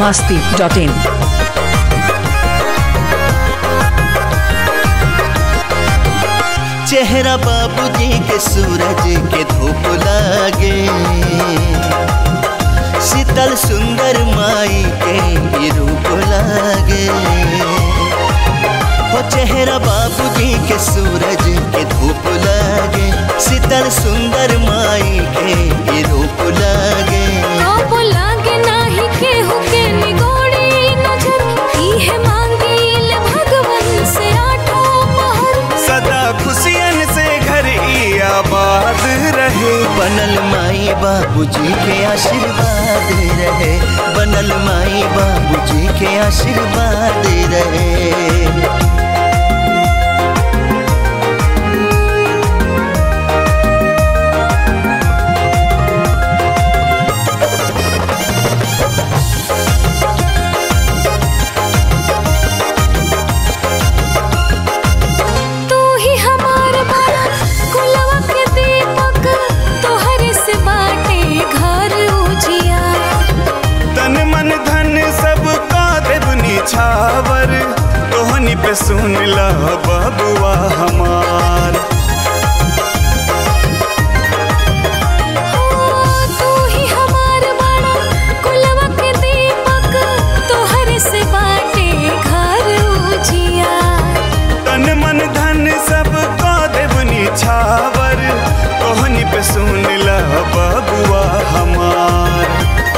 masti.in. चेहरा बाबूजी के सूरज के धूप लागे शीतल सुंदर माई के ये रूप लागे हो चेहरा बाबूजी के सूरज के धूप लागे शीतल सुंदर माई के ये रूप लागे आप लागे नाही केहू के निगोड़ी नजर इहे मांगील भगवन से आठों पहर सदा खुशियन से घर ई आबाद रहे बनल माई बाबूजी के आशीर्वाद रहे बनल माई बाबूजी के आशीर्वाद रहे तू ही हमार बाला कुलवा के दीपक तोहरे से बाटे घर उजिया तन मन धन सब का देवनी छावर तोहनी पे सुन ला बबुआ हमार तू ही हमार बाला कुलवा के दीपक तोहरे से बाटे घर उजिया तन मन धन सब का देवनी छावर तोहनी पे सुन ला बबुआ हमार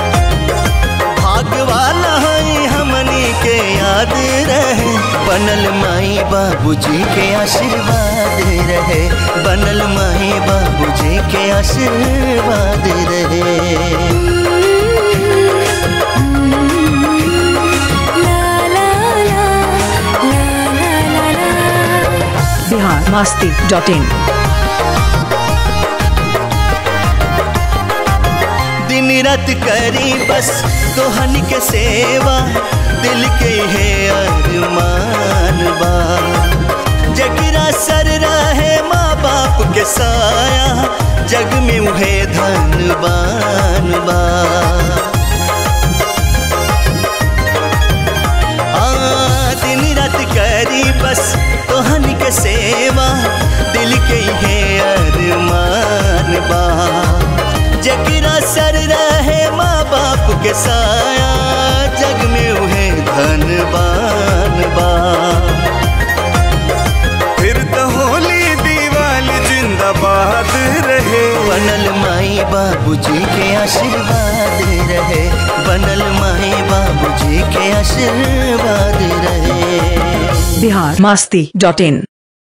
भागवाला है हमनी के याद रहे बनल माई बाबूजी के आशीर्वाद रहे बनल माई बाबूजी के आशीर्वाद रहे ला ला ला ला ला ला ला Bihar masti.in. दिन रात करी बस तोहन के सेवा दिल के है अरमान बा जगरा सर रहे माँ बाप के साया जग में उहे धनबान बा आ, दिन रात करी बस तोहन के सेवा दिल के है अरमान बा जगरा सर रहे माँ बाप के साया जग में उहे धनबान बा फिर तो होली दीवाली जिंदाबाद रहे बनल माई बाबूजी के आशीर्वाद रहे बनल माई बाबूजी के आशीर्वाद रहे Bihar masti.in.